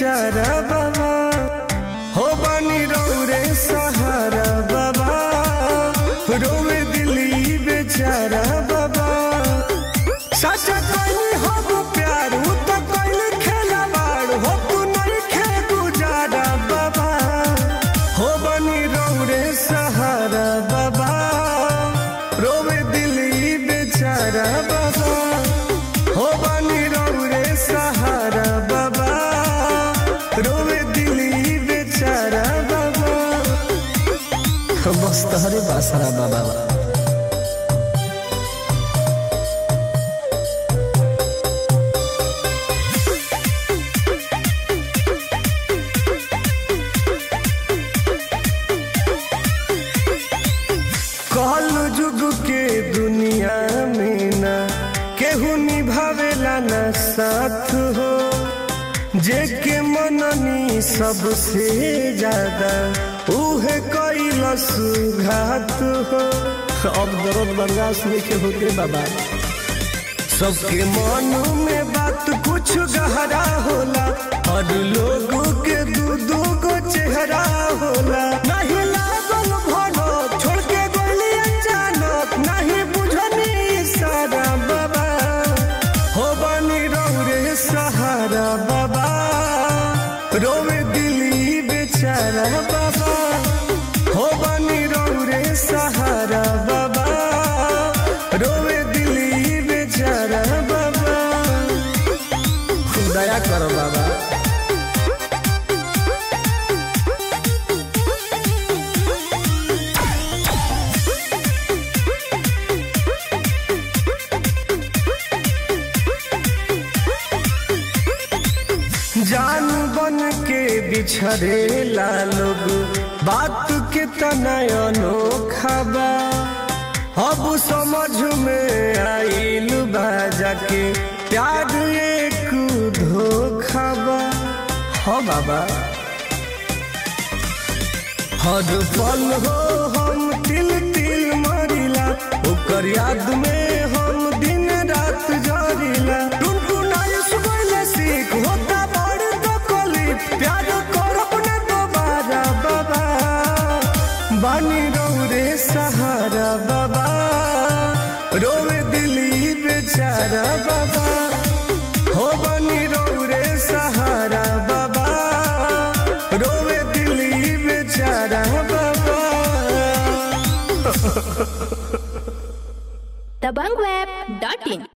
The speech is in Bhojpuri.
बेचारा बाबा हो बनी रौरे सहारा बाबा रोवे दिली बेचारा बाबा सच कहीं हम प्यार उ तो कहीं खेलवाड़ हो तू नहीं खे गुजारा बाबा हो बनी रौरे सहारा बाबा रोवे दिली बेचारा बाबा हो बनी रौरे सहारा बाबा रोवे दिली बेचारा बाबा बस तहरे बासरा बाबा कल जुग के दुनिया में ना केहू निभावेला ना साथ हो जेके मननी सबसे ज्यादा उहे कैलस घात हो अब दर्द बर्दाश्त नहीं के होते बाबा सबके मन में बात कुछ गहरा होला और लोगों के दू दू गो चेहरा होला नहीं लागल भनो छोड़ के गोली अचानक नहीं बुझनी सारा बाबा हो बनी रौरे सहारा बाबा रोवे दिली बेचारा बाबा हो बनी रौरे सहारा बाबा रोवे दिली बेचारा बाबा दया करो बाबा जान बन के बिछड़ेला लोग बात के तनय अनोखा बा अब समझ में आइल बा जाके प्यार एक धोखा बा हाँ बाबा हर पल हो हम तिल तिल मरिला ओकर याद में हम दिन रात जरिला टुनटुनाई सुबह सीख होता बड़ तकलीफ प्यार करब न दोबारा बाबा बानी रौरे सहारा बाबा रोवे दिली बेचारा बाबा हो बनी रौरे सहारा बाबा रोवे दिली बेचारा बाबा दबंगweb.in